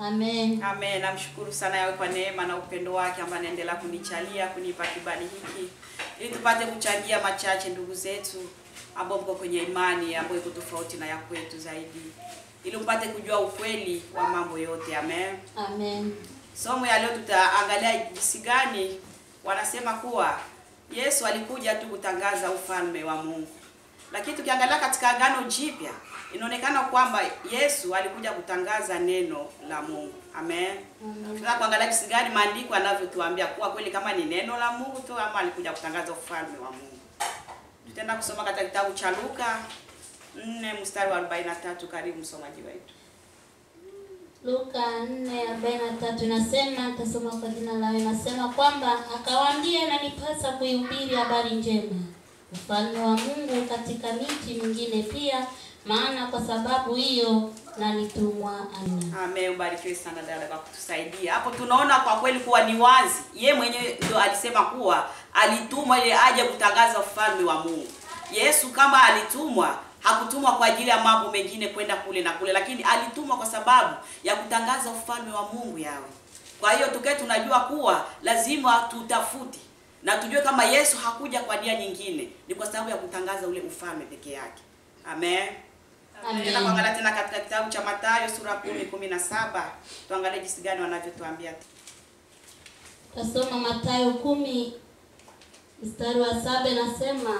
Amen. Amen. Namshukuru sana yawe kwa neema na upendo wake ambaye anaendelea kunichalia kunipa kibali hiki ili tupate kuchangia machache ndugu zetu ambao mko kwenye imani ambayo iko tofauti na ya kwetu zaidi, ili mpate kujua ukweli wa mambo yote. Amen. Amen. Somo ya leo tutaangalia jinsi gani wanasema kuwa Yesu alikuja tu kutangaza ufalme wa Mungu, lakini tukiangalia katika Agano Jipya inaonekana kwamba Yesu alikuja kutangaza neno la Mungu. Amen. Tunataka kuangalia jinsi gani maandiko yanavyotuambia kuwa kweli kama ni neno la Mungu tu ama alikuja kutangaza ufalme wa Mungu. Tutaenda kusoma katika kitabu cha Luka 4 mstari wa 43. Karibu msomaji wetu. Luka 4:43 inasema, tasoma kwa jina la inasema kwamba akawaambia, inanipasa kuihubiri habari njema ufalme wa Mungu katika miji mingine pia, maana kwa sababu hiyo nalitumwa. Amina. Amen, ubarikiwe sana dada kwa kutusaidia. Hapo tunaona kwa kweli kuwa ni wazi. Ye mwenyewe ndio alisema kuwa alitumwa ili aje kutangaza ufalme wa Mungu. Yesu kama alitumwa, hakutumwa kwa ajili ya mambo mengine kwenda kule na kule, lakini alitumwa kwa sababu ya kutangaza ufalme wa Mungu yawe. Kwa hiyo tukae tunajua kuwa lazima tutafute na tujue kama Yesu hakuja kwa nia nyingine, ni kwa sababu ya kutangaza ule ufalme peke yake. Amen. Amen. Tena kuangalia tena katika kitabu cha Mathayo sura 10 17, tuangalie jinsi gani wanavyotuambia. Tasoma Mathayo kumi mstari wa saba inasema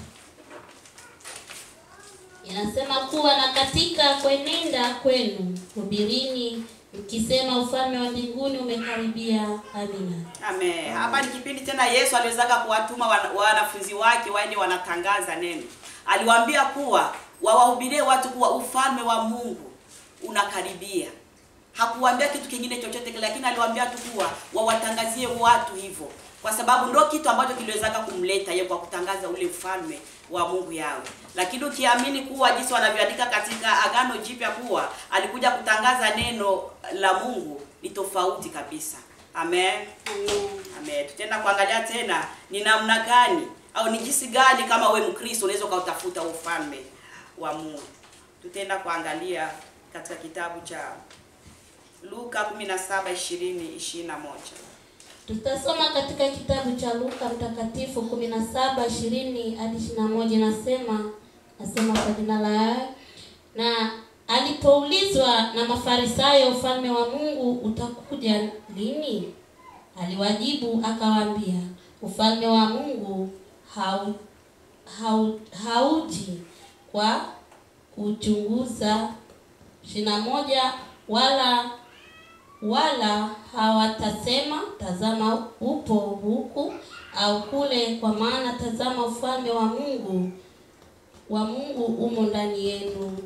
inasema kuwa na katika kwenenda kwenu hubirini mkisema ufalme wa mbinguni umekaribia. Amina. Amen. Hapa ni kipindi tena Yesu aliwezaga kuwatuma wana- wanafunzi wake waende wanatangaza neno. Aliwaambia kuwa wawahubirie watu kuwa ufalme wa Mungu unakaribia. Hakuwaambia kitu kingine chochote kile, lakini aliwaambia tu kuwa wawatangazie watu hivyo, kwa sababu ndio kitu ambacho kiliwezaga kumleta yeye kwa kutangaza ule ufalme wa Mungu yawe. Lakini ukiamini kuwa jinsi wanavyoandika katika Agano Jipya kuwa alikuja kutangaza neno la Mungu ni tofauti kabisa. Amen. Amen. Amen. Tutaenda kuangalia tena ni namna gani au ni jinsi gani kama we Mkristo unaweza ukautafuta ufalme wa Mungu. Tutaenda kuangalia katika kitabu cha Luka 17:20 21. Tutasoma katika kitabu cha Luka mtakatifu 17 20 hadi 21, nasema nasema kwa jina la Yahweh. Na alipoulizwa na Mafarisayo, ufalme wa Mungu utakuja lini? Aliwajibu akawaambia, ufalme wa Mungu hau, hau, hauji kwa kuchunguza ishirini na moja wala wala hawatasema tazama upo huku au kule, kwa maana tazama ufalme wa Mungu wa Mungu umo ndani yenu.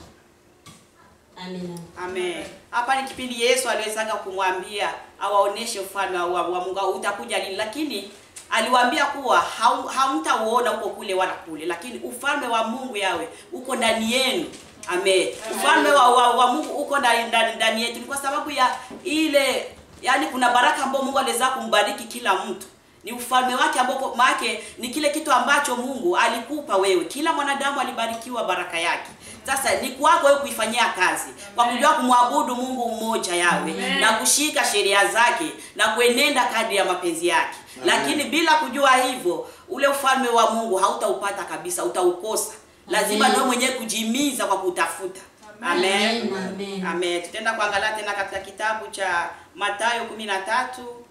Amina. Amen. Hapa ni kipindi Yesu aliwezaga kumwambia awaoneshe ufalme wa, wa Mungu au utakuja lini, lakini aliwaambia kuwa hau- hamtauona huko kule wala kule, lakini ufalme wa Mungu yawe uko ndani yenu. Amen. Ufalme wa, wa, wa Mungu uko ndani ndani ndani yetu, ni kwa sababu ya ile, yani kuna baraka ambayo Mungu aliweza kumbariki kila mtu ni ufalme wake ambao maake ni kile kitu ambacho Mungu alikupa wewe. Kila mwanadamu alibarikiwa baraka yake. Sasa ni kwako wewe kuifanyia kazi kwa kujua kumwabudu Mungu mmoja yawe na kushika sheria zake na kuenenda kadri ya mapenzi yake. Lakini bila kujua hivyo, ule ufalme wa Mungu hautaupata kabisa, utaukosa. Lazima Amen. ndio mwenyewe kujimiza kwa kutafuta. Amen. Amen. Amen. Amen. Tutaenda kuangalia tena katika kitabu cha Mathayo 13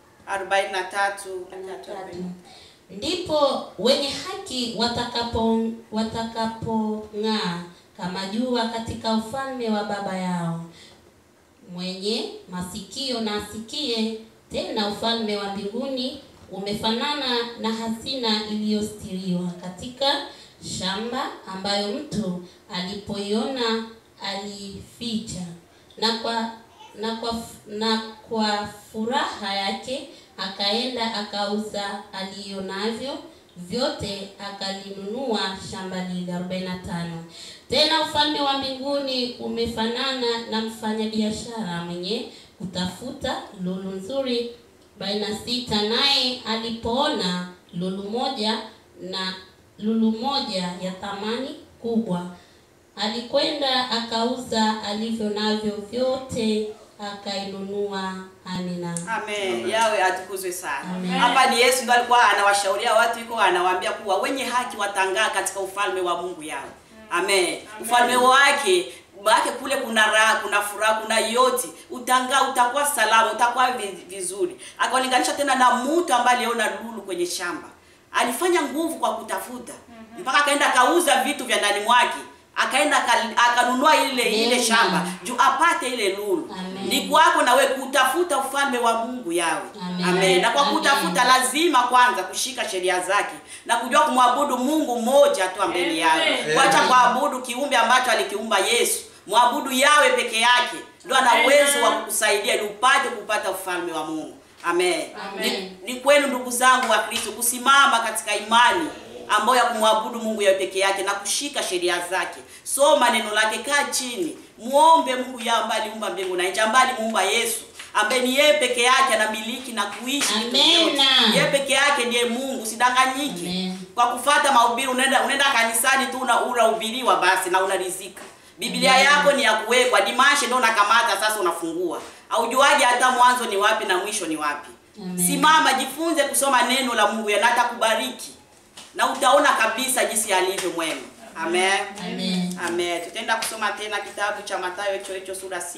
43 Tatu. Ndipo wenye haki watakapo watakapong'aa kama jua katika ufalme wa Baba yao. Mwenye masikio na asikie. Tena ufalme wa mbinguni umefanana na hazina iliyostiriwa katika shamba, ambayo mtu alipoiona alificha, na kwa na kwa na kwa furaha yake akaenda akauza alionavyo vyote akalinunua shamba lile. 45 Tena ufalme wa mbinguni umefanana na mfanyabiashara mwenye kutafuta lulu nzuri. 46 Naye alipoona lulu moja na lulu moja ya thamani kubwa alikwenda akauza alivyo navyo vyote akainunua. Amina. Amen. Yawe atukuzwe sana. Amen. Hapa ni Yesu ndo alikuwa anawashauria watu, iko anawaambia kuwa wenye haki watangaa katika ufalme wa Mungu yao. Amen. Ufalme wake wake kule kuna raha, kuna furaha, kuna yote. Utangaa, utakuwa salama, utakuwa vi- vizuri. Akalinganisha tena na mtu ambaye aliona lulu kwenye shamba. Alifanya nguvu kwa kutafuta mpaka akaenda akauza vitu vya ndani mwake akaenda aka- akanunua ile ile Amen. shamba juu apate ile lulu. Amen. Ni kwako na wewe kutafuta ufalme wa Mungu yawe. Amen. Amen. Na kwa Amen. kutafuta lazima kwanza kushika sheria zake na kujua kumwabudu Mungu mmoja tu mbele yawe. Amen. Kuacha kuabudu kiumbe ambacho alikiumba Yesu. Mwabudu yawe peke yake. Ndio ana Amen. uwezo wa kukusaidia ili upate kupata ufalme wa Mungu. Amen. Amen. Ni, ni kwenu ndugu zangu wa Kristo kusimama katika imani ambayo ya kumwabudu Mungu yeye peke yake na kushika sheria zake. Soma neno lake, kaa chini, muombe Mungu yeye ambaye aliumba mbingu na nchi, ambaye alimuumba Yesu ambaye ni yeye peke yake anamiliki na kuishi vitu Amen. vyote. Yeye peke yake ndiye Mungu, sidanganyiki. Amen. Kwa kufata mahubiri unaenda unaenda kanisani tu una unahubiriwa basi na unarizika. Biblia Amen. yako ni ya kuwekwa, dimashe ndio unakamata sasa unafungua. Aujuaje hata mwanzo ni wapi na mwisho ni wapi? Amen. Simama, jifunze kusoma neno la Mungu na atakubariki. Na utaona kabisa jinsi alivyo mwema. Amen. Amen. Amen. Tutaenda kusoma tena kitabu cha Mathayo hicho hicho sura 6:33.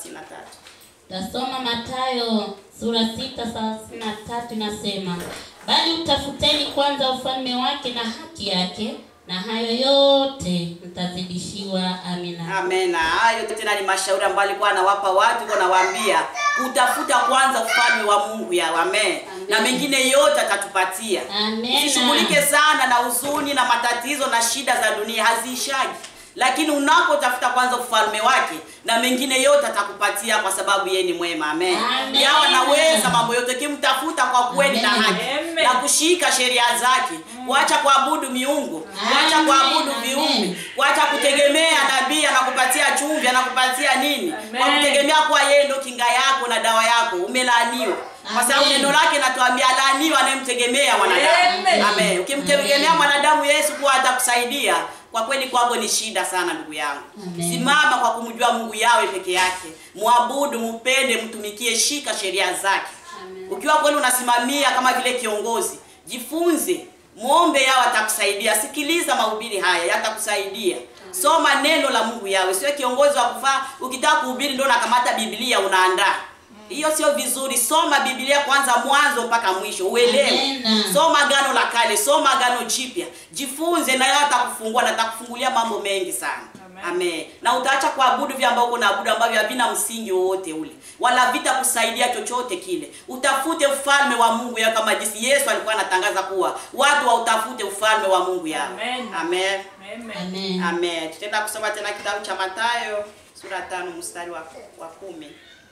Tasoma Mathayo sura sita thelathini na tatu inasema, bali utafuteni kwanza ufalme wake na haki yake, na hayo yote mtazidishiwa. Amina. Amen. Na hayo tena ni mashauri ambayo alikuwa anawapa watu, kwa nawaambia kutafuta kwanza ufalme wa Mungu yao. Amen. Na mengine yote atatupatia. Amen. Usishughulike sana na huzuni na matatizo na shida za dunia, haziishagi. Lakini unapotafuta kwanza ufalme wake na mengine yote atakupatia, kwa sababu yeye ni mwema. Amen. Amen. Yeye anaweza mambo yote, ukimtafuta kwa kweli na Amen. haki Amen. na kushika sheria zake, kuacha kuabudu miungu, kuacha Amen. kuabudu Amen. viumbe, kuacha kutegemea nabii anakupatia chumvi, anakupatia nini, Amen. kwa kutegemea kuwa yeye ndo kinga yako na dawa yako, umelaaniwa kwa sababu Amen. neno lake natuambia laaniwa anayemtegemea mwanadamu. Amen. Amen. Ukimtegemea Amen. mwanadamu Yesu kuwa atakusaidia, kwa kweli kwako ni shida sana ndugu yangu. Amen. Simama kwa kumjua Mungu yawe peke yake. Mwabudu, mpende, mtumikie, shika sheria zake. Amen. Ukiwa kweli unasimamia kama vile kiongozi, jifunze, muombe yao atakusaidia. Sikiliza mahubiri haya yatakusaidia. Soma neno la Mungu yawe. Sio kiongozi wa kufaa ukitaka kuhubiri ndio unakamata Biblia unaandaa. Hiyo sio vizuri. Soma Biblia kwanza mwanzo mpaka mwisho, uelewe. Amen. Soma agano la kale, soma agano jipya. Jifunze na yeye atakufungua na atakufungulia mambo mengi sana. Amen. Amen. Na utaacha kuabudu vya ambavyo unaabudu ambavyo havina msingi wowote ule. Wala vitakusaidia chochote kile. Utafute ufalme wa Mungu ya kama jinsi Yesu alikuwa anatangaza kuwa watu wautafute ufalme wa Mungu yao. Amen. Amen. Amen. Amen. Amen. Tutaenda kusoma tena kitabu cha Mathayo sura tano mstari wa, wa kumi.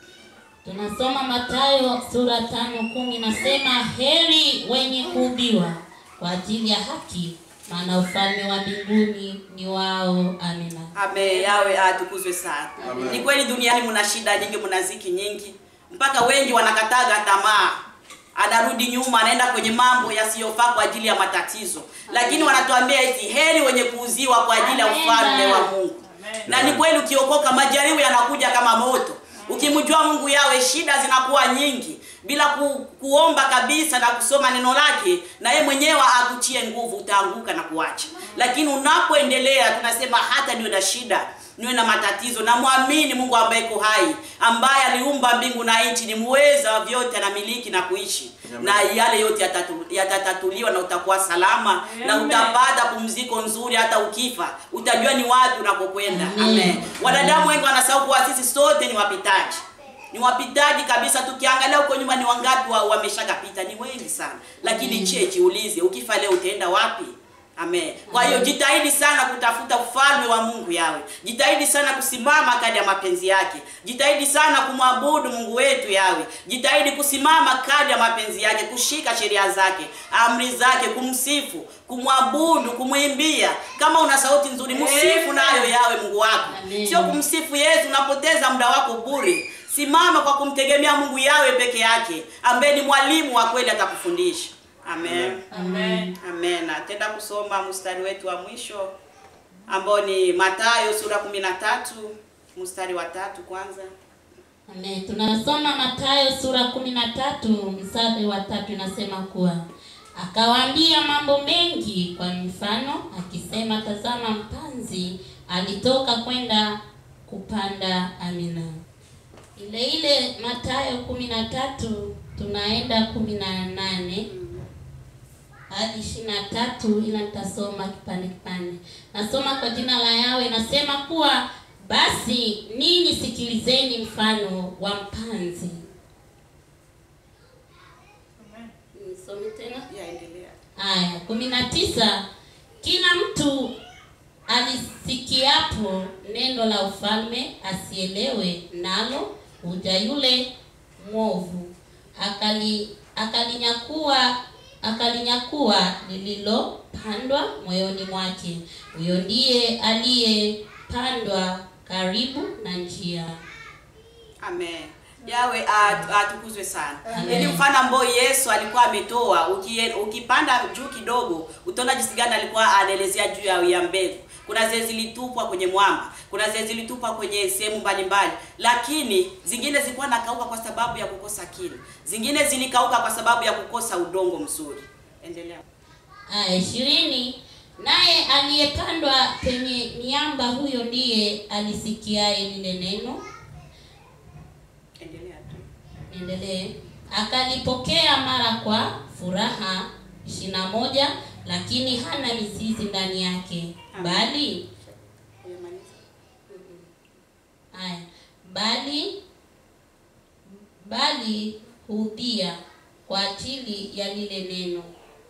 Tunasoma Mathayo sura tano kumi nasema, heri wenye kuubiwa kwa ajili ya haki, maana ufalme wa mbinguni ni wao. Amina. Amen. Yawe atukuzwe sana. Amen. Ni kweli duniani mna shida nyingi, mna ziki nyingi, mpaka wengi wanakataga tamaa, anarudi nyuma, anaenda kwenye mambo yasiyofaa kwa ajili ya matatizo, lakini wanatuambia eti heri wenye kuuziwa kwa ajili ya Amen. ufalme wa Mungu. Amen. Na ni kweli, ukiokoka majaribu yanakuja kama moto. Ukimjua Mungu yawe, shida zinakuwa nyingi bila ku, kuomba kabisa na kusoma neno lake, na yeye mwenyewe akutie nguvu, utaanguka na kuacha. Lakini unapoendelea, tunasema hata niwe na shida niwe na matatizo, na mwamini Mungu ambaye iko hai, ambaye aliumba mbingu na nchi, ni muweza wa vyote, anamiliki na kuishi Amen. na yale yote yatatu- yatatatuliwa na utakuwa salama na Amen. utapata pumziko nzuri. Hata ukifa utajua ni wapi unakokwenda. Amen. Amen. Wanadamu wengi wanasahau kuwa sisi sote ni wapitaji, ni wapitaji kabisa. Tukiangalia huko nyuma, ni wangapi wa, wameshakapita? Ni wengi sana, lakini Amen. che, jiulize, ukifa leo utaenda wapi? Amen. Kwa hiyo jitahidi sana kutafuta ufalme wa Mungu yawe. Jitahidi sana kusimama kadi ya mapenzi yake. Jitahidi sana kumwabudu Mungu wetu yawe. Jitahidi kusimama kadi ya mapenzi yake, kushika sheria zake, amri zake, kumsifu, kumwabudu, kumwimbia. Kama una sauti nzuri, msifu Amen. nayo yawe Mungu wako. Amen. Sio kumsifu Yesu, unapoteza muda wako bure. Simama kwa kumtegemea Mungu yawe peke yake, ambaye ni mwalimu wa kweli atakufundisha. Amen. Amen. Amen. Na tenda kusoma mstari wetu wa mwisho ambao ni Mathayo sura kumi na tatu mstari wa tatu kwanza. Amen. Tunasoma Mathayo sura kumi na tatu mstari wa tatu inasema kuwa akawaambia mambo mengi kwa mfano akisema, tazama, mpanzi alitoka kwenda kupanda. Amina. Ile ile Mathayo kumi na tatu tunaenda kumi na nane hadi ishirini na tatu ila nitasoma kipande kipande. Nasoma kwa jina la Yawe, inasema kuwa basi ninyi sikilizeni mfano wa mpanzi. Nisome tena. Yaendelea. Haya, kumi na tisa. Kila mtu alisikiapo neno la ufalme asielewe nalo, huja yule mwovu akali akalinyakua akalinyakua lililopandwa moyoni mwake. Huyo ndiye aliyepandwa karibu na njia. Amen. Yawe at- atukuzwe sana. Amen. Ili mfano ambao Yesu alikuwa ametoa, ukie- ukipanda juu kidogo, utaona jinsi gani alikuwa anaelezea juu ya, ya mbegu. Kuna zile zilitupwa kwenye mwamba, kuna zile zilitupwa kwenye sehemu mbalimbali, lakini zingine zilikuwa nakauka kwa sababu ya kukosa kilo, zingine zilikauka kwa sababu ya kukosa udongo mzuri. Endelea. Aya ishirini. Naye aliyepandwa penye miamba, huyo ndiye alisikiaye lile neno Endelea tu. Endelee. Akalipokea mara kwa furaha ishirini na moja, lakini hana mizizi ndani yake, bali Umemaliza? haya, bali bali hudhia kwa ajili ya lile neno.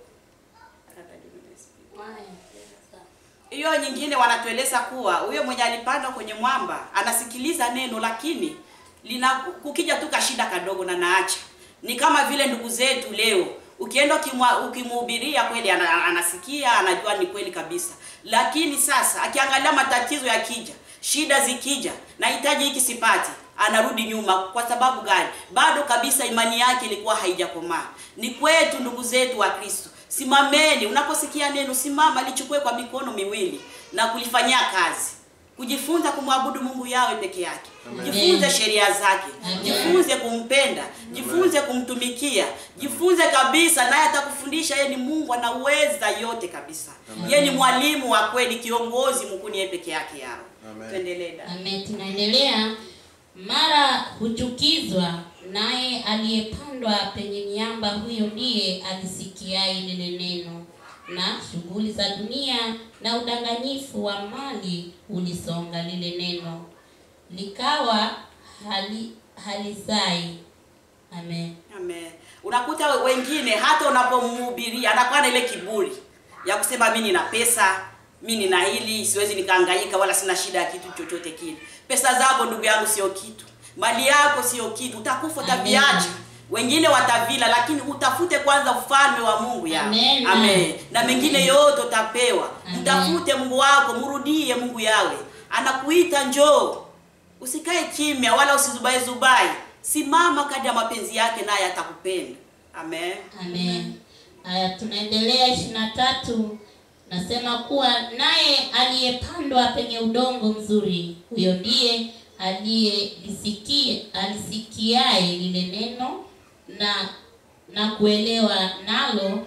Hiyo nyingine wanatueleza kuwa huyo mwenye alipandwa kwenye mwamba anasikiliza neno, lakini lina kukija tu kashida kadogo na naacha. Ni kama vile ndugu zetu leo, ukienda ukimwa- ukimhubiria kweli ana, anasikia anajua ni kweli kabisa, lakini sasa akiangalia matatizo yakija, shida zikija, nahitaji hiki sipati, anarudi nyuma. Kwa sababu gani? Bado kabisa imani yake ilikuwa haijakomaa. Ni kwetu ndugu zetu wa Kristo, simameni. Unaposikia neno, simama, lichukue kwa mikono miwili na kulifanyia kazi, kujifunza kumwabudu Mungu yawe peke yake. Amen. Jifunze sheria zake, Amen. jifunze kumpenda, jifunze kumtumikia, jifunze kabisa, naye atakufundisha. Yeye ni Mungu, anaweza yote kabisa. Amen. Yeye ni mwalimu wa kweli, kiongozi mkuu, ni yeye peke yake yao. Amen. Tuendelee dada. Amen. Tunaendelea. Mara huchukizwa naye aliyepandwa penye miamba, huyo ndiye alisikiaye lile neno, na shughuli za dunia na udanganyifu wa mali ulisonga lile neno, likawa hali halizai. Amen. Amen. Unakuta wengine hata unapomhubiria anakuwa na ile kiburi ya kusema mimi nina pesa, mimi nina hili, siwezi nikahangaika wala sina shida ya kitu chochote kile. Pesa zako ndugu yangu sio kitu. Mali yako sio kitu. Utakufa Amen. utaviacha. Wengine watavila lakini utafute kwanza ufalme wa Mungu ya. Amen. Amen. Na Amen. mengine yote utapewa. Amen. Mtafute Mungu wako, mrudie Mungu yawe. Anakuita njoo. Usikae kimya wala usizubai zubai. Simama kadri ya mapenzi yake naye atakupenda. Amen. Amen. Haya, tunaendelea ishirini na tatu. Nasema kuwa naye aliyepandwa penye udongo mzuri, huyo ndiye aliyelisikia alisikiaye lile neno na na kuelewa nalo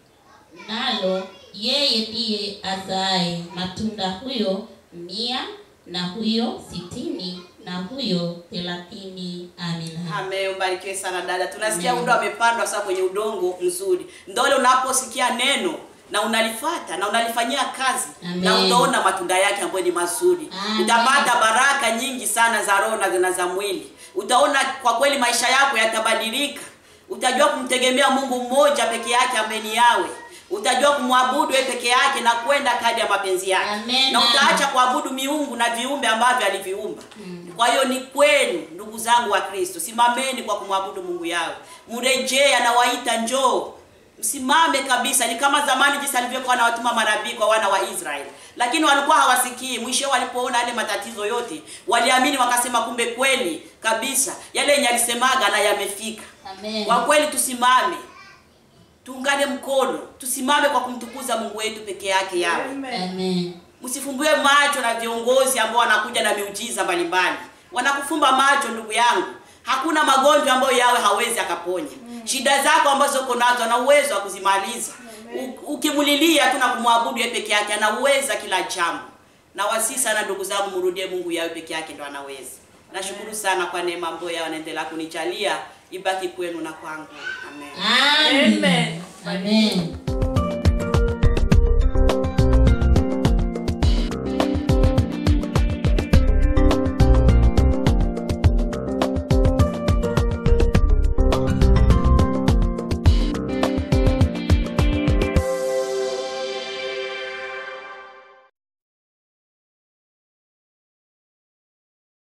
nalo, yeye ndiye azaaye matunda, huyo mia na huyo sitini na huyo thelathini. Amina. Amen. Ubarikiwe sana dada. Tunasikia Amen. undo amepandwa sasa kwenye udongo mzuri. Ndio ile unaposikia neno na unalifata na unalifanyia kazi Amen. na utaona matunda yake ambayo ni mazuri. Amen. Utapata baraka nyingi sana za roho na na za mwili. Utaona kwa kweli maisha yako yatabadilika. Utajua kumtegemea Mungu mmoja peke yake ambaye ni yawe. Utajua kumwabudu yeye peke yake na kwenda kadri ya mapenzi yake. Amen. Na utaacha kuabudu miungu na viumbe ambavyo aliviumba. Kwa hiyo ni kwenu ndugu zangu wa Kristo, simameni kwa kumwabudu Mungu yao. Mrejee, anawaita njoo. Msimame kabisa, ni kama zamani jinsi alivyokuwa anawatuma manabii kwa wana wa Israeli, lakini walikuwa hawasikii. Mwisho walipoona yale matatizo yote, waliamini wakasema, kumbe kweli kabisa yale yenye alisemaga na yamefika. Amen. Kwa kweli tusimame, tuungane mkono, tusimame kwa kumtukuza Mungu wetu peke yake yawe Amen. Msifumbue macho na viongozi ambao wanakuja na miujiza mbalimbali. wanakufumba macho ndugu yangu hakuna magonjwa ambayo yawe hawezi akaponya shida zako ambazo uko nazo ana uwezo wa kuzimaliza U- ukimulilia tu na kumwabudu yeye peke yake anaweza kila jambo na wasi sana ndugu zangu mrudie mungu yawe peke yake ndo anaweza nashukuru sana kwa neema ambayo yao anaendelea kunichalia ibaki kwenu na kwangu amen Amen. Amen. Amen.